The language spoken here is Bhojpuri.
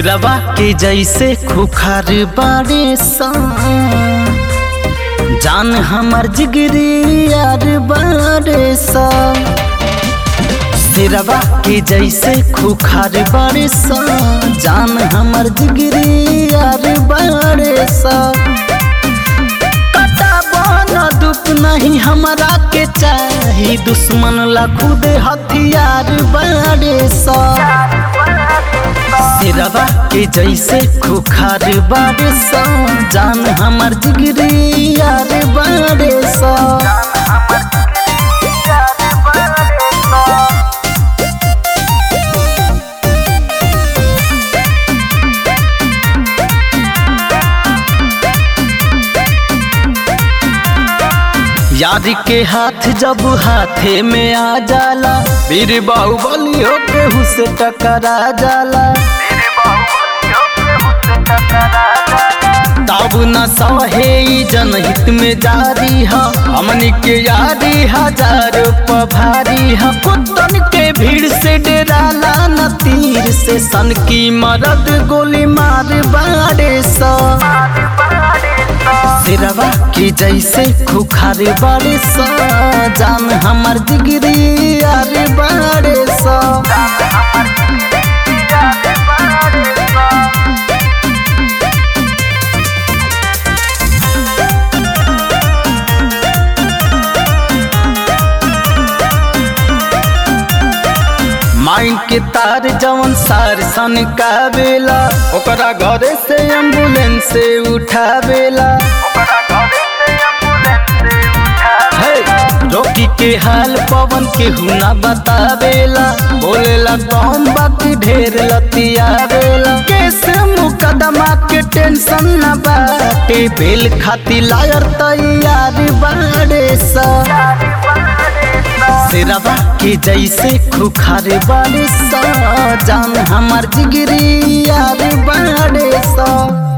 सिरवा के जैसे खुखार बारे सा जान हमर जिगरी यार बारे सा सिरवा के जैसे खुखार बारे सा जान हमर जिगरी यार बारे सा न दुख नहीं हमरा के चाही दुश्मन ला खुद हथियार बारे सा सिरवा के जैसे खुखार बारे सा जान हमर जिगरी यार बारे सा यार के हाथ जब हाथे में आ जाला वीर बाहुबली होके हुसे टकरा जाला तब न सहे ई जनहित में जारी है हमनी के यारी हजार पभारी है कुत्तन के भीड़ से डेराला न तीर से सन की मरद गोली मार बारे सा सिरवा की जैसे खुखार बारे सा जान हमर जिगरी यार बारे सा माइन के तार जवन सार सन का बेला ओकरा घरे से एम्बुलेंस से उठावेला रोकी के हाल पवन के हुना बतावेला बोलेला कौन बाकी ढेर लतियावेला केस मुकदमा के टेंशन न बाटे बेल खाती लायर तैयार बाड़े सा सिरवा के जैसे खुखार बारे सा जान हमार जिगरी यार बाड़े सा